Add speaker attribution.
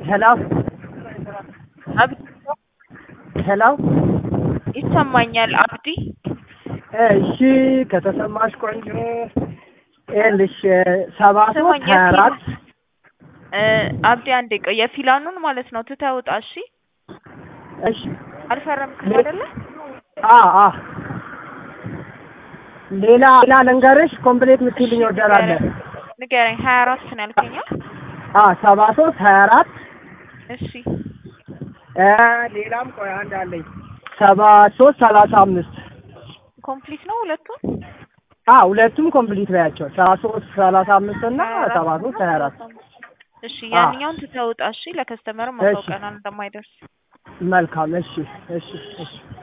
Speaker 1: ሄሎ
Speaker 2: አብዲ
Speaker 1: ሄሎ
Speaker 2: ይሰማኛል። አብዲ
Speaker 1: እሺ ከተሰማሽ ቆንጆ ይኸውልሽ ሰባ ሶስት
Speaker 2: ስማኝ፣
Speaker 1: ሀያ አራት
Speaker 2: እ አብዲ አንዴ ቆይ፣ የፊላኑን ማለት ነው ትተህ ውጣ። እሺ
Speaker 1: እሺ
Speaker 2: አልፈረምክም
Speaker 1: ሌ-
Speaker 2: አይደለ?
Speaker 1: አ አ ሌላ ሌላ ልንገርሽ ኮምፕሌት የምትይልኝ ኦርደር አለ
Speaker 2: ንገረኝ። ሀያ አራት ነው ያልከኝ?
Speaker 1: አ ሰባ ሶስት ሀያ አራት
Speaker 2: እሺ
Speaker 1: እ ሌላም ቆይ አንድ አለኝ ሰባ ሶስት ሰላሳ አምስት
Speaker 2: ኮምፕሊት ነው ሁለቱም?
Speaker 1: አ ሁለቱም ኮምፕሊት በያቸው ሰባ ሶስት ሰላሳ አምስት እና ሰባ ሶስት ሀያ አራት
Speaker 2: እሺ ያንኛውን ትተህ ውጣ። እሺ ለከስተመርም
Speaker 1: እሺ።
Speaker 2: አሳውቀናል እንደማይደርስ
Speaker 1: መልካም እሺ እሺ እሺ